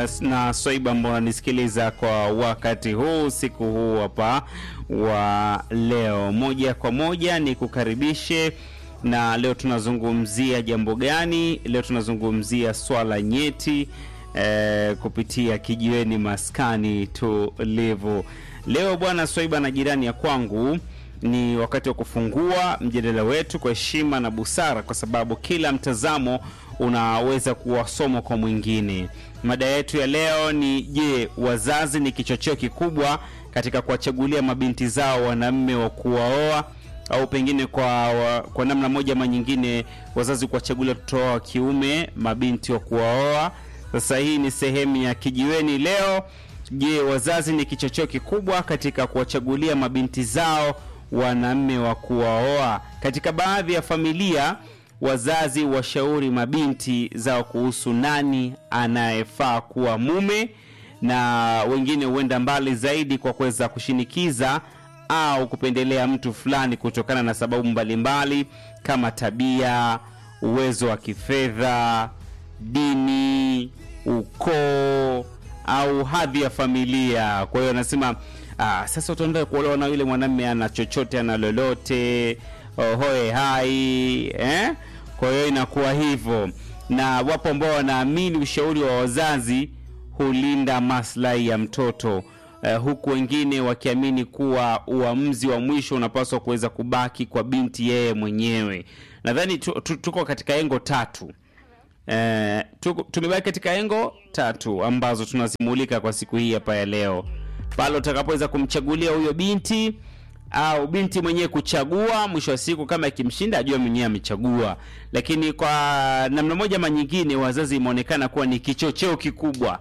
na Swaiba ambao unanisikiliza kwa wakati huu siku huu hapa wa leo. Moja kwa moja ni kukaribishe, na leo tunazungumzia jambo gani? Leo tunazungumzia swala nyeti eh, kupitia kijiweni maskani tulivu. Leo bwana Swaiba na jirani ya kwangu ni wakati wa kufungua mjadala wetu kwa heshima na busara, kwa sababu kila mtazamo unaweza kuwa somo kwa mwingine. Mada yetu ya leo ni je, wazazi ni kichocheo kikubwa katika kuwachagulia mabinti zao wanaume wa kuwaoa au pengine kwa, kwa namna moja ama nyingine wazazi kuwachagulia watoto wao wa kiume mabinti wa kuwaoa. Sasa hii ni sehemu ya kijiweni leo. Je, wazazi ni kichocheo kikubwa katika kuwachagulia mabinti zao wanaume wa kuwaoa? Katika baadhi ya familia wazazi washauri mabinti zao kuhusu nani anayefaa kuwa mume, na wengine huenda mbali zaidi kwa kuweza kushinikiza au kupendelea mtu fulani kutokana na sababu mbalimbali mbali, kama tabia, uwezo wa kifedha, dini, ukoo au hadhi ya familia. Kwa hiyo anasema ah, sasa utaenda kuolewa na yule mwanamume ana chochote ana lolote hoe hai eh? Kwa hiyo inakuwa hivyo, na wapo ambao wanaamini ushauri wa wazazi hulinda maslahi ya mtoto uh, huku wengine wakiamini kuwa uamuzi wa mwisho unapaswa kuweza kubaki kwa binti yeye mwenyewe. Nadhani tu, tu, tuko katika engo tatu uh, tuko, tumebaki katika engo tatu ambazo tunazimulika kwa siku hii hapa ya leo, pale utakapoweza kumchagulia huyo binti au binti mwenyewe kuchagua. Mwisho wa siku, kama ikimshinda ajue mwenyewe amechagua. Lakini kwa namna moja ama nyingine, wazazi imeonekana kuwa ni kichocheo kikubwa.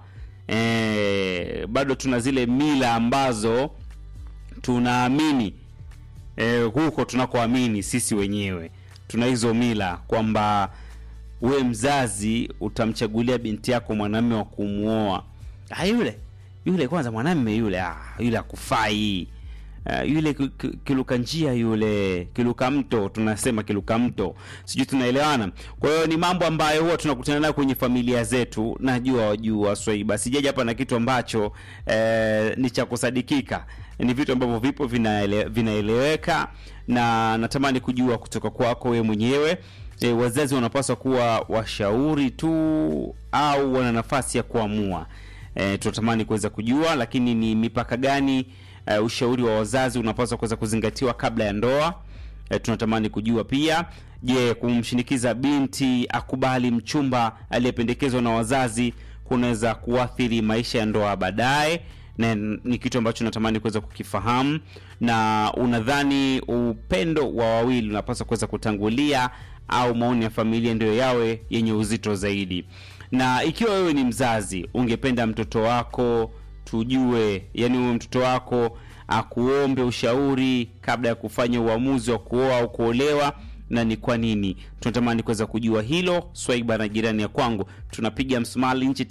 E, bado tuna zile mila ambazo tunaamini e, huko tunakoamini sisi wenyewe tuna hizo mila kwamba we mzazi utamchagulia binti yako mwanamume wa kumwoa. Ah, yule yule kwanza mwanamume yule, ah, yule akufai Uh, yule kiluka njia yule kiluka mto, tunasema kiluka mto, sijui tunaelewana. Kwa hiyo ni mambo ambayo huwa tunakutana nayo kwenye familia zetu. Najua wajua Swaiba, sijaja hapa na kitu ambacho eh, ni cha kusadikika. Ni vitu ambavyo vipo vinaele, vinaeleweka na natamani kujua kutoka kwako wewe mwenyewe. E, wazazi wanapaswa kuwa washauri tu au wana nafasi ya kuamua? E, tunatamani kuweza kujua, lakini ni mipaka gani Uh, ushauri wa wazazi unapaswa kuweza kuzingatiwa kabla ya ndoa. Uh, tunatamani kujua pia, je, kumshinikiza binti akubali mchumba aliyependekezwa na wazazi kunaweza kuathiri maisha ya ndoa baadaye? Na ni kitu ambacho natamani kuweza kukifahamu. Na unadhani upendo wa wawili unapaswa kuweza kutangulia au maoni ya familia ndio yawe yenye uzito zaidi? Na ikiwa wewe ni mzazi, ungependa mtoto wako tujue yani, huyo mtoto wako akuombe ushauri kabla ya kufanya uamuzi wa kuoa au kuolewa, na ni kwa nini? Tunatamani kuweza kujua hilo. Swaiba na jirani ya kwangu, tunapiga msumali nchi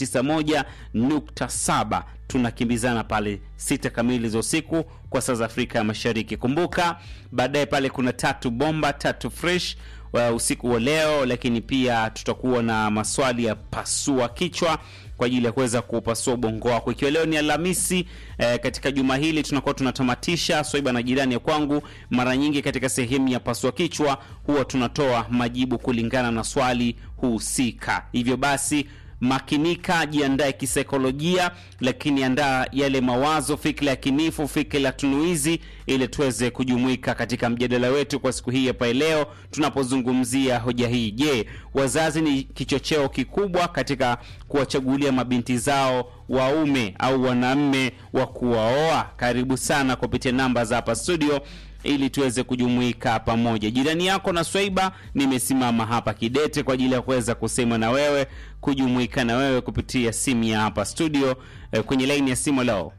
91.7 tunakimbizana pale sita kamili za usiku kwa saa za Afrika ya Mashariki. Kumbuka baadaye pale kuna tatu bomba tatu fresh wa usiku wa leo, lakini pia tutakuwa na maswali ya pasua kichwa kwa ajili ya kuweza kupasua ubongo wako, ikiwa leo ni Alhamisi. Eh, katika juma hili tunakuwa tunatamatisha Swaiba na jirani ya kwangu. Mara nyingi katika sehemu ya pasua kichwa huwa tunatoa majibu kulingana na swali husika, hivyo basi makinika, jiandae kisaikolojia, lakini andaa yale mawazo, fikra ya kinifu, fikra ya tunuizi, ili tuweze kujumuika katika mjadala wetu kwa siku hii hapa leo tunapozungumzia hoja hii. Je, wazazi ni kichocheo kikubwa katika kuwachagulia mabinti zao waume au wanaume wa kuwaoa? Karibu sana kupitia namba za hapa studio ili tuweze kujumuika pamoja. Jirani yako na Swaiba, nimesimama hapa kidete kwa ajili ya kuweza kusema na wewe, kujumuika na wewe kupitia simu ya hapa studio. E, kwenye laini ya simu leo.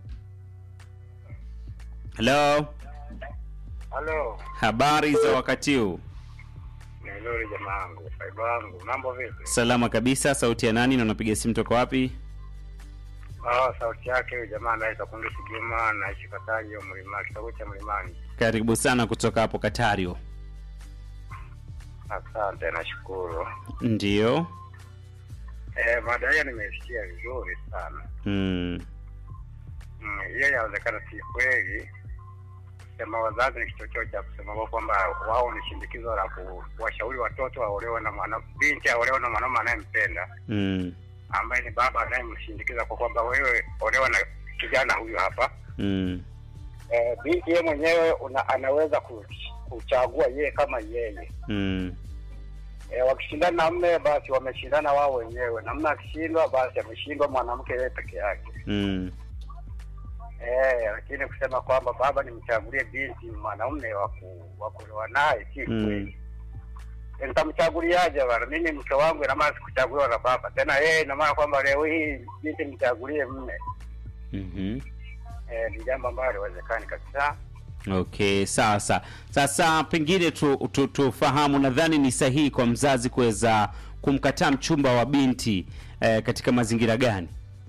Halo, Halo, habari za wakati huu? ni nzuri jamaa wangu, Swaiba wangu, mambo vipi? Salama kabisa. Sauti ya nani na unapiga simu toka wapi? Ah, sauti yake huyu jamaa anaitwa Kundi Sigima, naishi Katajo mlima, kitongo cha Mlimani. Karibu sana kutoka hapo Katario. Asante, nashukuru. Ndiyo, Eh, mada hiyo nimesikia vizuri sana. Mm. Mm, hiyo yawezekana si kweli. Kusema wazazi ni kichocheo cha kusema kwa kwamba wao ni shindikizo la ku- kuwashauri watoto waolewe na mwana binti aolewe na mwanaume anayempenda Mm. ambaye ni baba anayemshindikiza kwa kwamba wewe olewa na kijana huyu hapa. Mm. Eh, binti yeye mwenyewe una, anaweza ku- kuchagua yeye kama yeye. Mm. E, wakishindana na mme basi wameshindana wao wenyewe, na mme akishindwa basi ameshindwa mwanamke yeye peke yake. Mm. Eh, lakini kusema kwamba baba nimchagulie binti mwanaume wa ku- wa kuolewa naye si Mm. kweli. E, nitamchaguliaje bana? Mimi mke wangu ina maana sikuchaguliwa na baba tena, yeye ina maana kwamba leo hii binti mchagulie mme. Mhm. Eh, ni jambo ambalo haliwezekani kabisa. Okay, sasa sasa pengine tu, tu, tufahamu, nadhani ni sahihi kwa mzazi kuweza kumkataa mchumba wa binti eh, katika mazingira gani?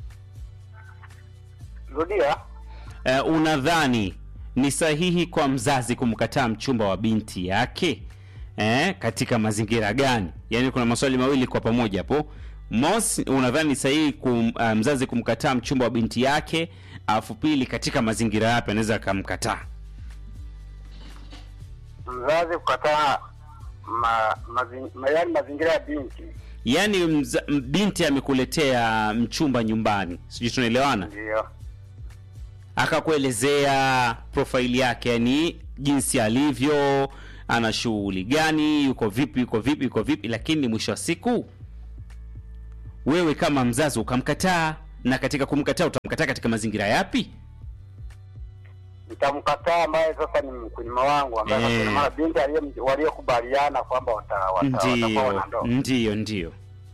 Rudia. Eh, unadhani ni sahihi kwa mzazi kumkataa mchumba wa binti yake eh, katika mazingira gani? Yaani kuna maswali mawili kwa pamoja hapo. Mosi, unadhani ni sahihi kum, uh, mzazi kumkataa mchumba wa binti yake, alafu pili, katika mazingira yapi anaweza akamkataa? Mzazi kukataa ma, mazing, ma, yani mazingira ya binti Yaani mza, m- binti amekuletea mchumba nyumbani, sijui tunaelewana, ndio akakuelezea profaili yake, yani jinsi alivyo, ana shughuli gani, yuko vipi, yuko vipi, yuko vipi, lakini mwisho wa siku wewe kama mzazi ukamkataa, na katika kumkataa utamkataa katika mazingira yapi? nitamkataa ambaye sasa ni mkulima wangu ambaye Eh. sasa ina maana binti aliye- waliokubaliana kwamba wata- wata- watakuwa Ndiyo, wanandoa. ndiyo, ndiyo.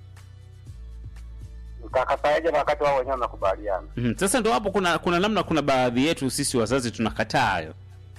Nitakataaje wakati wao wenyewe wamekubaliana? Mhm. Sasa ndo hapo kuna kuna namna, kuna baadhi yetu sisi wazazi tunakataa hayo.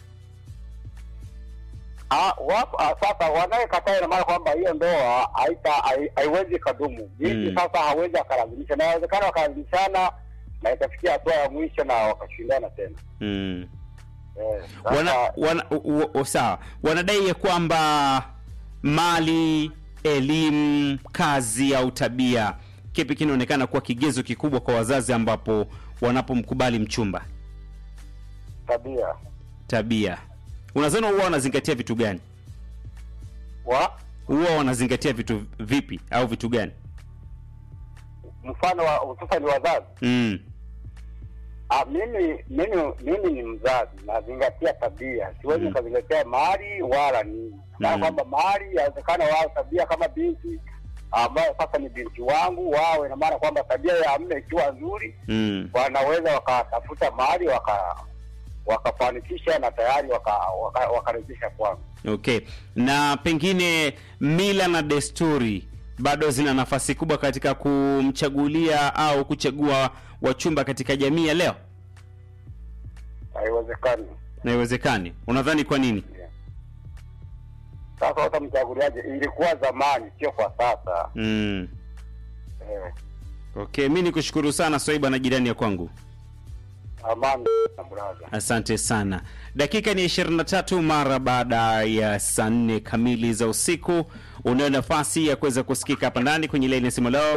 Ah, wapo ah, sasa wanayekataa ina maana kwamba hiyo ndoa haita hai- haiwezi kadumu. Binti Mm. sasa hawezi akalazimisha, na inawezekana wakalazimishana na ikafikia hatua ya mwisho na wakashindana tena. mm. Eh, sasa- wana, wana, u, u, sawa wanadai ya kwamba mali elimu kazi au tabia kipi kinaonekana kuwa kigezo kikubwa kwa wazazi ambapo wanapomkubali mchumba tabia tabia unadhani huwa wanazingatia vitu gani wa huwa wanazingatia vitu vipi au vitu gani mfano wa hususan wazazi mm. Ah, mimi mimi mimi ni mzazi nazingatia tabia, siwezi Mm. nikazingatia mali wala nini. Na Mm. kwamba mali yawezekana wao tabia kama binti ambayo sasa ni binti wangu wao, ina maana kwamba tabia ya mme ikiwa nzuri, Mm. wanaweza wakatafuta mali waka wakafanikisha na tayari wakarejesha waka, waka wakarejesha kwangu. okay na pengine mila na desturi bado zina nafasi kubwa katika kumchagulia au kuchagua wachumba katika jamii ya leo Haiwezekani. na iwezekani unadhani kwa nini Yeah. Sasa watamchaguliaje? Ilikuwa zamani, sio kwa sasa. mm. Eh, okay mi nikushukuru sana swaiba na jirani ya kwangu amani na brother. asante sana dakika ni 23 mara baada ya saa nne kamili za usiku unayo nafasi ya kuweza kusikika hapa ndani kwenye laini ya simu leo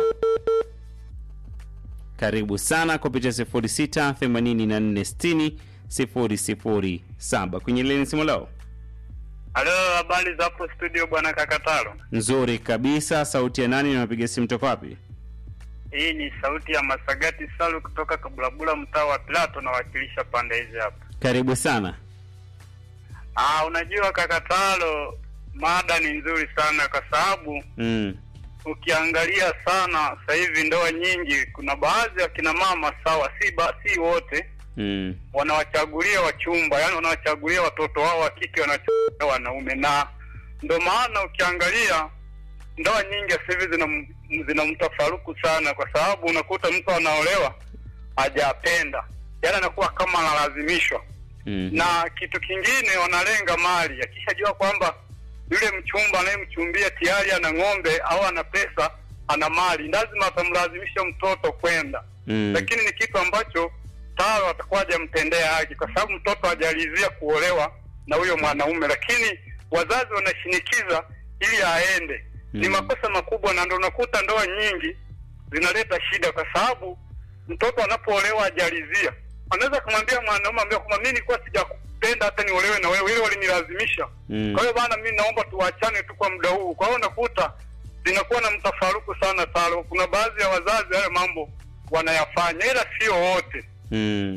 karibu sana kupitia 06 84 60 007 kwenye laini ya simu leo Halo, habari za hapo studio bwana Kakatalo. nzuri kabisa sauti ya nani napiga simu toka wapi Hii ni sauti ya Masagati Salu kutoka Kabulabula, mtaa wa Plato, nawakilisha pande hizi hapa. karibu sana Ah, unajua Kakatalo, mada ni nzuri sana kwa sababu mm. ukiangalia sana sasa hivi ndoa nyingi, kuna baadhi ya kina mama sawa, si ba, si wote Mm. wanawachagulia wachumba, yani wanawachagulia watoto wao wa kike, wanachagulia wanaume, na ndo maana ukiangalia ndoa nyingi sasa hivi zina zina mtafaruku sana, kwa sababu unakuta mtu anaolewa hajapenda, yani anakuwa kama analazimishwa. Mm. Na kitu kingine wanalenga mali, akishajua kwamba yule mchumba anayemchumbia tayari ana ng'ombe au ana pesa, ana mali, lazima atamlazimisha mtoto kwenda Mm. lakini ni kitu ambacho taro atakuwa hajamtendea haki, kwa sababu mtoto hajalizia kuolewa na huyo mwanaume, lakini wazazi wanashinikiza ili aende. Ni Mm. makosa makubwa, na ndo unakuta ndoa nyingi zinaleta shida, kwa sababu mtoto anapoolewa ajalizia, anaweza kumwambia mwanaume ambia kwamba mimi nilikuwa sijakupenda hata niolewe na wewe, ile walinilazimisha. Mm. Kwa hiyo bana, mimi naomba tuachane tu kwa muda huu. Kwa hiyo unakuta zinakuwa na mtafaruku sana talo. Kuna baadhi ya wazazi hayo mambo wanayafanya, ila sio wote Mm.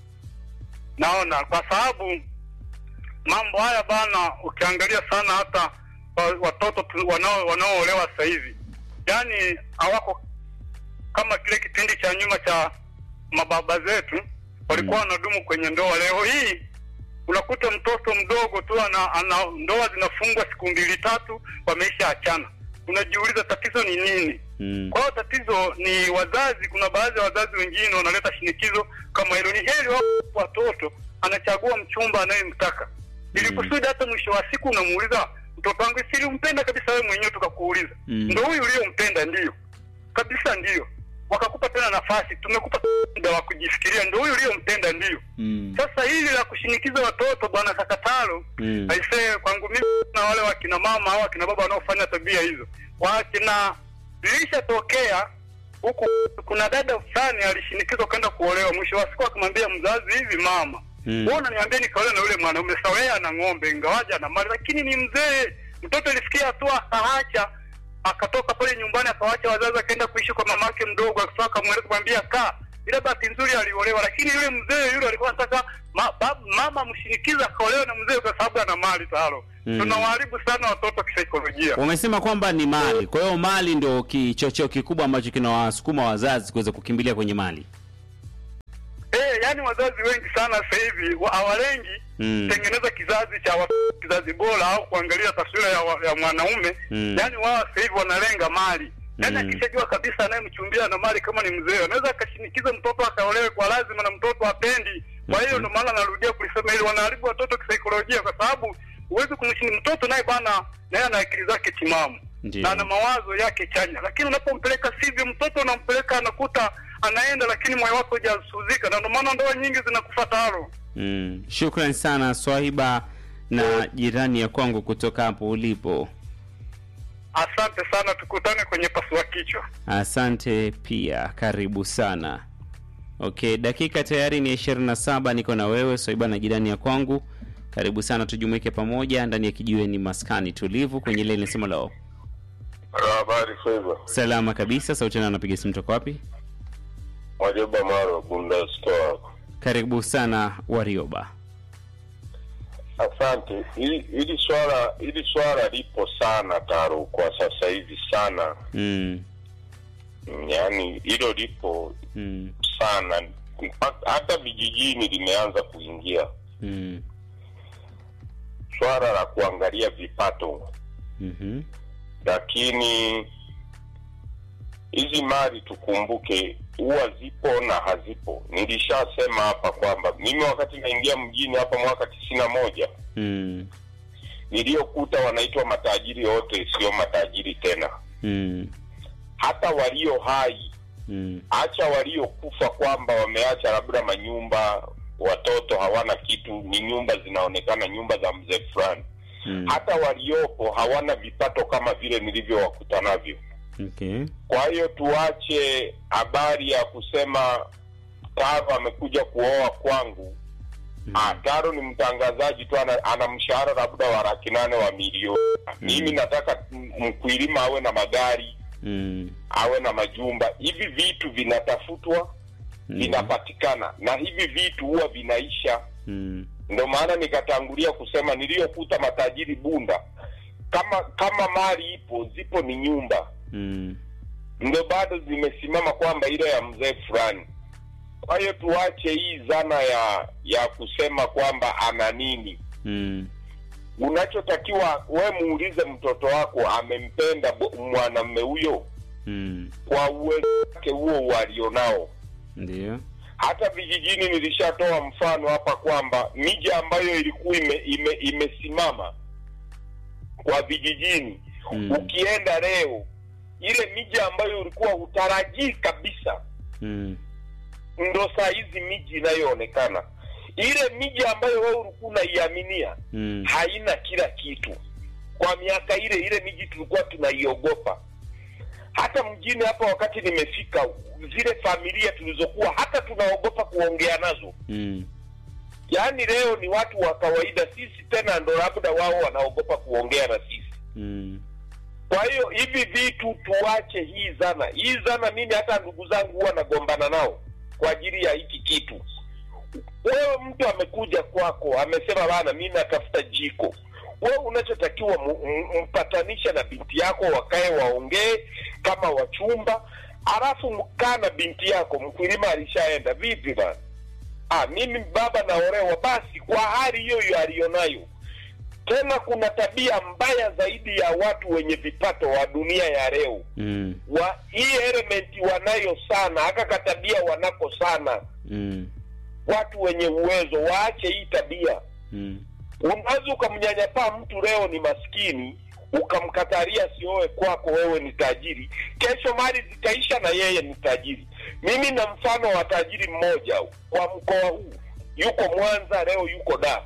naona kwa sababu mambo haya bana, ukiangalia sana hata wa- watoto tu- wanao wanaoolewa sasa hivi, yani hawako kama kile kipindi cha nyuma cha mababa zetu walikuwa wanadumu kwenye ndoa. Leo hii unakuta mtoto mdogo tu ana, ana ndoa zinafungwa siku mbili tatu, wameisha achana. Unajiuliza tatizo ni nini? Mm. Kwa hiyo tatizo ni wazazi. Kuna baadhi ya wazazi wengine wanaleta shinikizo kama hilo. Ni heri wao watoto anachagua mchumba anayemtaka, ili Mm. kusudi hata mwisho wa siku unamuuliza mtoto wangu, si ulimpenda kabisa wewe mwenyewe, tukakuuliza Mm. ndo huyu uliyompenda? Ndio kabisa, ndio. Wakakupa tena nafasi, tumekupa muda wa kujifikiria, ndo huyu uliyompenda? Ndio. Mm. Sasa hili la kushinikiza watoto bwana Kakatalo, Mm. aisee, kwangu mimi na wale wakina mama au wakina baba wanaofanya tabia hizo wakina ilishatokea huku. Kuna dada fulani alishinikizwa kwenda kuolewa, mwisho wa siku akamwambia mzazi, hivi mama, Mm. wewe unaniambia nikaolewa na yule mwanaume sawa, yeye ana ng'ombe ingawaje ana mali, lakini ni mzee. Mtoto ilifikia hatua akaacha, akatoka pale nyumbani, akawacha wazazi, akaenda kuishi kwa mamake mdogo, akitoka akamweleza kumwambia kaa. Ile bahati nzuri aliolewa, lakini yule mzee yule alikuwa anataka ma, bab, mama mshinikiza akaolewa na mzee kwa sababu ana mali talo. Mm. Tunawaharibu sana watoto kisaikolojia. Wamesema kwamba ni mali, kwa hiyo mali ndio kichocheo kikubwa ambacho kinawasukuma wazazi kuweza kukimbilia kwenye mali. Eh, yani wazazi wengi sana sasa hivi wa- hawalengi Mm. tengeneza kizazi cha wa- kizazi bora au kuangalia taswira ya, wa- ya mwanaume Mm. yani wao sasa hivi wanalenga mali yani Mm. akishajua kabisa anayemchumbia na mali kama ni mzee anaweza akashinikiza mtoto akaolewe kwa lazima na mtoto apendi kwa hiyo Mhm. ndio maana narudia kulisema hili wanaharibu watoto kisaikolojia kwa sababu huwezi kumshini mtoto naye bana naye ana akili zake timamu Ndiyo. na ana mawazo yake chanya lakini unapompeleka sivyo mtoto unampeleka anakuta anaenda lakini moyo wake hujasuzika na ndio maana ndoa nyingi zinakufa taro Mm. Shukran sana Swahiba na jirani ya kwangu kutoka hapo ulipo. asante sana tukutane kwenye pasua kichwa Asante pia, karibu sana. Okay, dakika tayari ni ishirini na saba. Niko na wewe Swaiba na jirani ya kwangu, karibu sana, tujumuike pamoja ndani ya kijiweni maskani tulivu kwenye ile inasema lao. Habari Feva, Salama kabisa, sauti na anapiga simu toka wapi? Majoba Maro, Bunda Store. Karibu sana Warioba. Asante. Hili hili swala hili swala lipo sana Taro kwa sasa hivi sana, Mm. Mm, yaani hilo lipo Mm. sana Mpaka- hata vijijini limeanza kuingia Mm. swala la kuangalia vipato, Mhm. lakini hizi mali tukumbuke huwa zipo na hazipo. Nilishasema hapa kwamba mimi wakati naingia mjini hapa mwaka tisini na moja Mm. niliyokuta wanaitwa matajiri wote sio matajiri tena, Mm. hata walio hai, Mm. acha waliokufa kwamba wameacha labda manyumba, watoto hawana kitu, ni nyumba zinaonekana nyumba za mzee fulani. Mm. Hata waliopo hawana vipato kama vile nilivyowakuta navyo. Okay. Kwa hiyo tuache habari ya kusema Taro amekuja kuoa kwangu. Mm. Ah, Taro ni mtangazaji tu, ana, ana mshahara labda wa laki nane wa milioni. Mimi nataka m- mkulima awe na magari, Mm. awe na majumba. Hivi vitu vinatafutwa, Mm. vinapatikana, na hivi vitu huwa vinaisha. Mm. Ndio maana nikatangulia kusema niliyokuta matajiri Bunda, kama kama mali ipo, zipo ni nyumba Mm. ndo bado zimesimama kwamba ile ya mzee fulani. Kwa hiyo tuache hii dhana ya ya kusema kwamba ana nini. Mm. Unachotakiwa we muulize mtoto wako amempenda bo- mwanamume huyo Mm. kwa uwezo wake huo walionao. Ndio. Hata vijijini nilishatoa mfano hapa kwamba miji ambayo ilikuwa ime, ime, imesimama kwa vijijini Mm. ukienda leo ile miji ambayo ulikuwa hutarajii kabisa Mm. ndo saa hizi miji inayoonekana ile miji ambayo wewe ulikuwa unaiaminia Mm. haina kila kitu kwa miaka ile ile miji tulikuwa tunaiogopa hata mjini hapa wakati nimefika zile familia tulizokuwa hata tunaogopa kuongea nazo mm, yaani leo ni watu wa kawaida sisi tena ndo labda wao wanaogopa kuongea na sisi mm, kwa hiyo hivi vitu tuache hii zana hii zana mimi hata ndugu zangu huwa nagombana nao kwa ajili ya hiki kitu wewe mtu amekuja kwako amesema bana mi natafuta jiko wewe unachotakiwa mu- m- mpatanishe na binti yako wakae waongee kama wachumba alafu mkaa na binti yako mkulima alishaenda vipi bana ah, mimi baba naolewa basi kwa hali hiyo hiyo aliyonayo tena kuna tabia mbaya zaidi ya watu wenye vipato wa dunia ya leo mm, wa hii elementi wanayo sana haka katabia wanako sana mm, watu wenye uwezo waache hii tabia mm, unaweza ukamnyanyapaa mtu leo ni maskini ukamkataria sioe kwako wewe ni tajiri kesho mali zitaisha na yeye ni tajiri mimi na mfano wa tajiri mmoja kwa mkoa huu yuko mwanza leo yuko da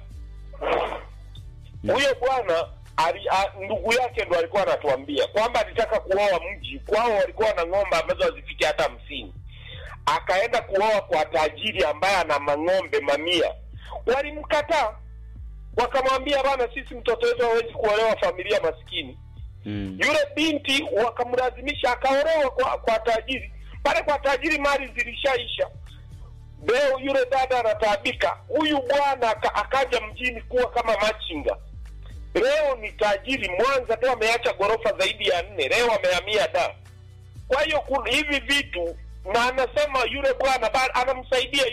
huyo bwana ali- a- ndugu yake ndo alikuwa anatuambia kwamba alitaka kuoa mji kwao walikuwa na ng'ombe ambazo hazifiki hata hamsini akaenda kuoa kwa tajiri ambaye ana mang'ombe mamia walimkataa wakamwambia bana sisi mtoto wetu hawezi kuolewa familia maskini mm, yule binti wakamlazimisha akaolewa kwa, kwa tajiri pale kwa tajiri mali zilishaisha leo yule dada anataabika huyu bwana aka, akaja mjini kuwa kama machinga leo ni tajiri mwanza tu ameacha ghorofa zaidi ya nne leo amehamia da kwa hiyo kuna hivi vitu na anasema yule bwana ba- anamsaidia